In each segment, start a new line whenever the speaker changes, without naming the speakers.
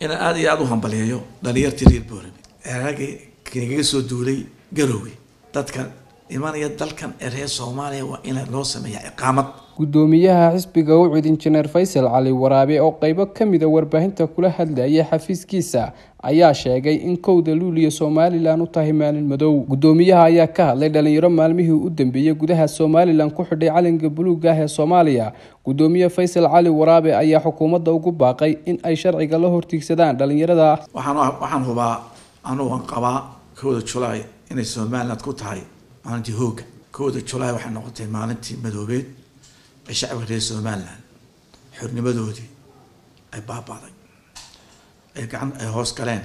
inaan aada iyo aada u hambaliyayo dhalinyartii reer boorame ee raggii kagaga soo duulay garowge dadkan imanaya dalkan ee reer soomaaliya waa in loo sameeyaa iqaamad
gudoomiyaha xisbiga ucid injineer faysal cali waraabe oo qeybo kamida warbaahinta kula hadlayay xafiiskiisa ayaa sheegay in kowda luuliya somalilan u tahay maalin madow gudoomiyaha ayaa ka hadlay dhalinyaro maalmihii u dambeeyey gudaha somalilan ku xidhay calanka buluuga ah ee soomaaliya gudoomiye faysal cali waraabe ayaa xukuumadda ugu baaqay in ay sharciga la hortiigsadaan dhalinyarada
waxaan waxaan hubaa anugan qabaa kowda julaay inay somaliland ku tahay maalintii hooga kowda julaay waxay noqotay maalintii madoobeed ee shacabka reer somaliland xornimadoodii ay baabaaday ay gacan ay hoos galeen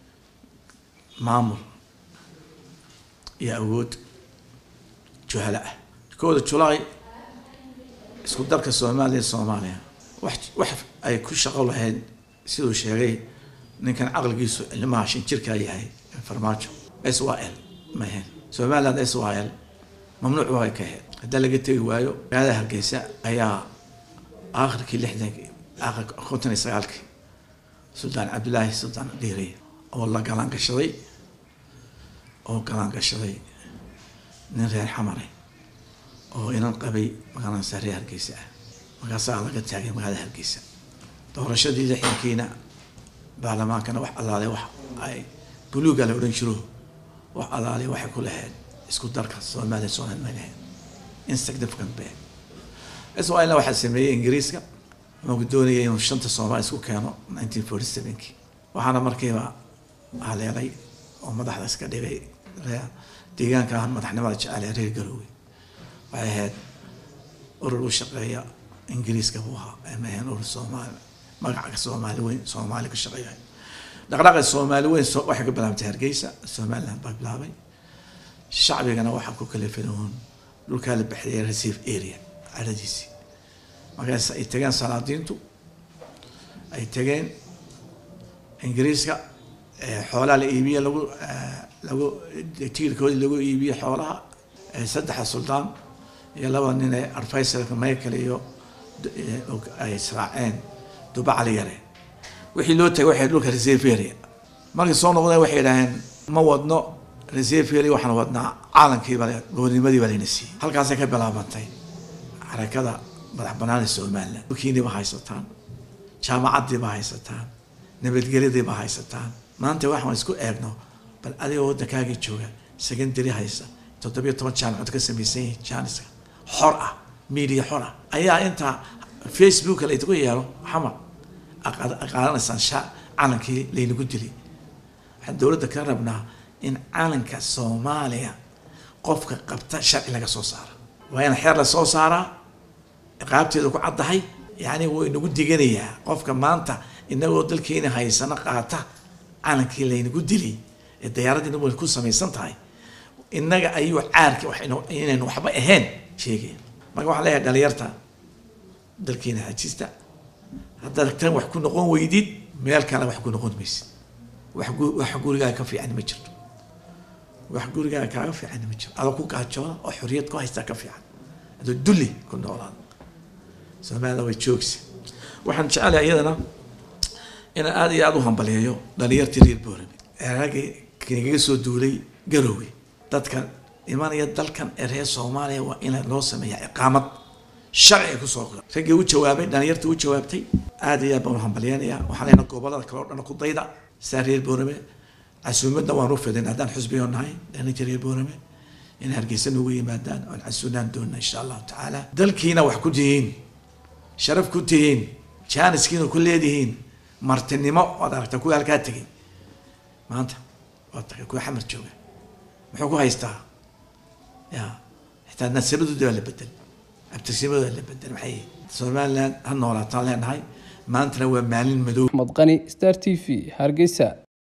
maamul iyo awood juhalo ah kowda julaay isku darka soomaaliya soomaaliya wax wax ay ku shaqo lahayd siduu sheegay ninkan caqligiisu ilmaha shan jirkaa yahay farmaajo s y l ma ahayn somaliland s y l mamnuuc waa ka ahayd haddaa laga tegi waayo magaalada hargeysa ayaa aakhirkii lixdankii aakhir konton iyo sagaalkii suldaan cabdillaahi suldaan dhiiriy oo la galaan gashaday oo galaan gashaday nin reer xamare oo inan qabay magaalada reer hargeysa ah markaasaa laga taagay magaalada hargeysa doorashadii lixdankiina baarlamaankana wax allaale wax ay buluuga la odhan jiro wax allaale waxay ku lahayd isku darka soomaaliya soomaali ma lahayd insignificant be israelna waxaa sameeyey ingiriiska maku doonayay inuu shanta soomaali isku keeno nineteen forty sevenkii waxaana markiiba haleelay oo madaxda iska dhigay deegaanka ah madaxnimada jecel reer garoowe waxay ahayd urur u shaqeeya ingiriiska buu ahaa ma ahayn urur soomaali magaca soomaali weyn soomaali ka shaqeeya dhaqdhaqaqa soomaali weyn waxay ka bilaabtay hargeysa somaliland baa bilaabay shacbigana waxaa ku kala filahoon dhulkaa la baxiyay receive area cadadiisii markaas ay tageen salaadiintu ay tageen ingiriiska xoolaha la iibiye lagu lagu tiirkoodii lagu iibiye xoolaha saddexa suldaan iyo laba nin ee arfaysalka michael iyo ay israaceen duba cali yare wixii loo tagay waxay dhulka receive area markay soo noqdeen waxay idhaaheen ma wadno receive area waxaan wadnaa caalankii baa goornimadii baa layna siiyey halkaasay ka bilaabantay xarakada madax banaani somaliland dhulkiiniiba haysataan jaamacadiiba haysataan nabadgelyadiiba haysataan maanta waxaan isku eegno bal adigoo waddankaagii jooga secondary haysa toddobiyo toban jaamacad ka samaysan yihiin jaaniska xor ah media xor ah ayaa intaa facebook laydigu yeelo xamar qaadanaysaan sha calankii laynagu dilay waxaan dowladda ka rabnaa in calanka soomaaliya qofka qabta sharci laga soo saara waa in xeer la soo saaraa ciqaabteeda ku caddahay yacni wuu inagu diganayaa qofka maanta inagoo dalkeena haysano qaata calankii laynagu dilay ee dayaaraddiina way ku samaysan tahay innaga ayuu caarki inaynu waxba ahayn sheegaya marka waxaan leeyahay dhalinyarta dalkeena hajista haddaad tan wax ku noqon weydid meel kale wax ku noqon maysid wax wax gurigaaga ka fiican ma jirto wax gurigaaga kaaga fiican ma jiro adoo ku gaajooda oo xorriyad ku haystaa ka fiican adoo dulli ku noolaada soomaalida way joogsa waxaan jecelahay iyadana inaan aada iyo aada u hambaliyayo dhalinyartii reer boorame ee raggii kagaga soo duulay garowge dadkan imanaya dalkan ee reer soomaaliya waa in loo sameeyaa iqaamad sharci ay kusoo raggii u jawaabay dhalinyartii u jawaabtay aada iyo aad baan u hambaliyanayaa waxaan leenahay gobolada kale oo dhan ku dayda saa reer boorame casuumadna waan u fidin haddaan xusbiyo nahay dhalinta reer boorame in hargeysa nugu yimaadaan oon casuunaan doona insha allahu tacaala dalkiina wax ku tihiin sharaf ku tihiin jaaniskiina ku leedihiin martinimo waad aragtaa kuwa halkaa tegay maanta waa tagay kuwa xamar jooga muxuu ku haystaa ya xitaa nasabadooda baa la bedel abtirsimadooda la bedel maxay somaliland ha noolaataan leenahay maantana waa maalin madow
axmed qani star t v hargeysa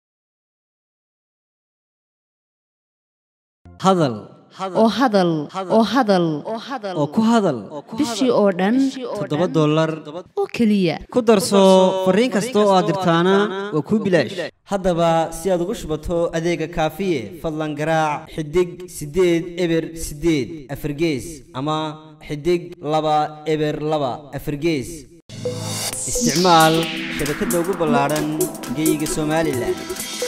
hadal
oo hadal oo hadal
oo ku hadal
bishii oo dhan
toddoba dollar
oo keliya
ku darso fariin kasta oo aad dirtaana waa kuu bilaash haddaba si aad ugu shubato adeega kaafiye fadlan garaac xidig siddeed eber siddeed afargees ama xidig laba eber laba afargees isticmaal shabakadda ugu ballaadhan geyga somalilan